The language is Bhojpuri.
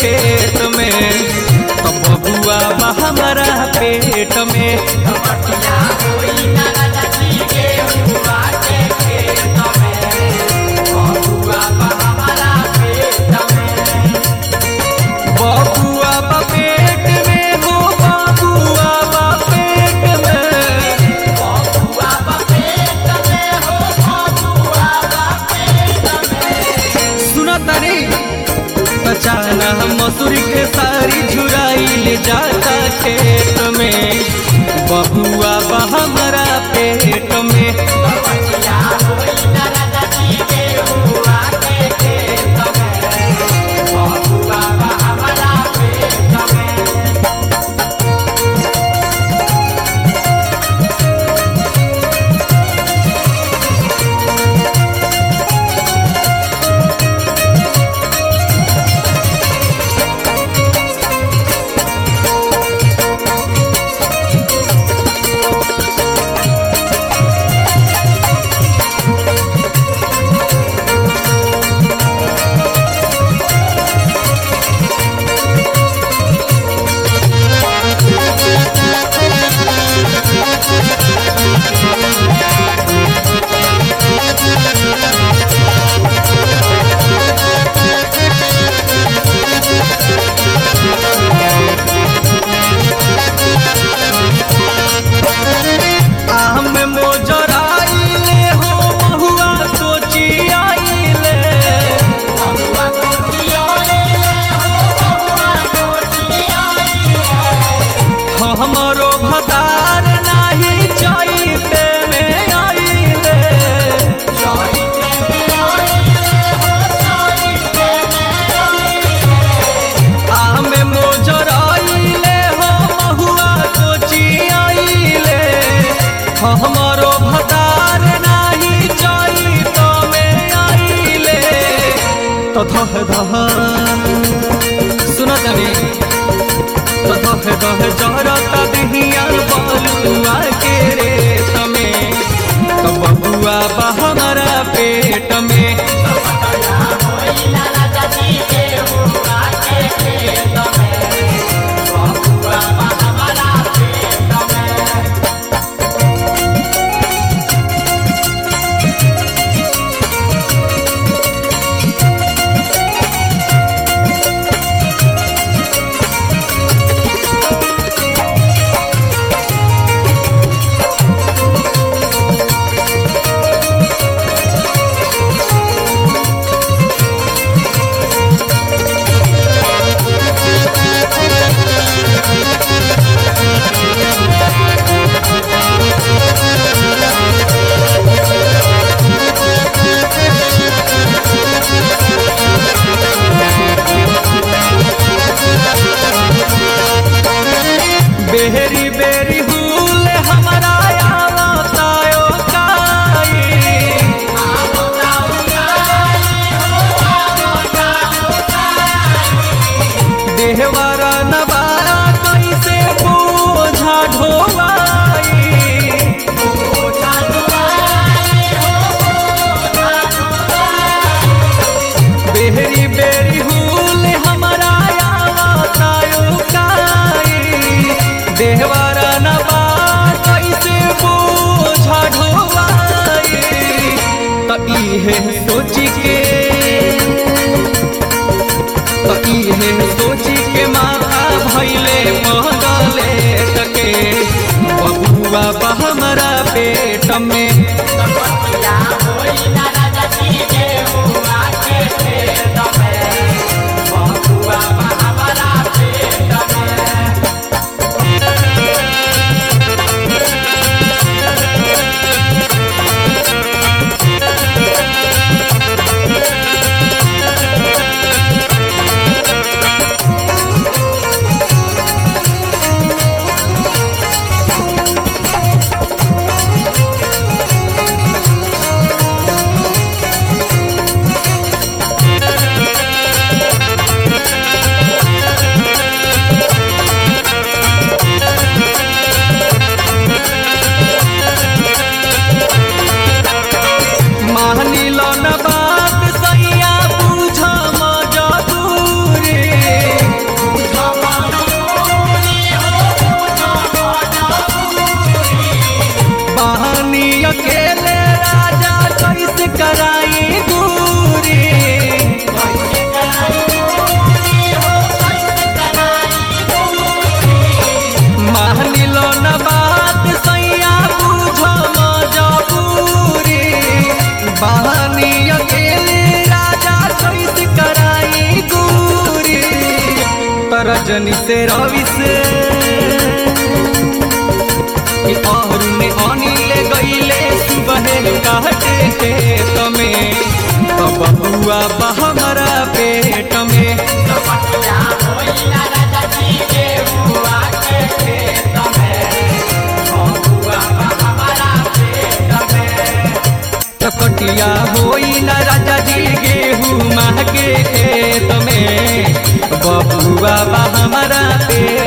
खेत में तो बबुआ बा हमारा पेट में बबुआ बा पेट में हो बबुआ बा पेट में सुना तारी बचाना मसूरी के सारी झुराई ले जाता खेत में बबुआ बा हमारा पेट में आम मोजराइले हो महुआ कोची आइले हमरो भतार नाही चाइते में आइले आम मोजराइले हो महुआ कोची आइले हमरो भतार नाही चाइते में आइले तो धह धह सुनो तभी तो धह धह जरता दिहिया बलुआ के रे तमे तो बबुआ बा हमारा पेट में बेहरी बेरी हुल हमारा आवतायो काई देहवारा नवारा कैसे बोझा ढोवाई बेहरी बेरी हुल हमारा आवतायो काई देहवारा नवा कैसे बोझा ढोवाई त इहे सोची के त इहे सोची के माथा भैले महगले तके बबुआ बा हमारा पेट में रजनी से रवि से कि और में अनिल गईले सुबह काटे खेत में तो बबुआ बा हमारा पेट में कपटिया होई न राजा जी गेहूँ माह के खेत में बबुआ बा हमारा पेट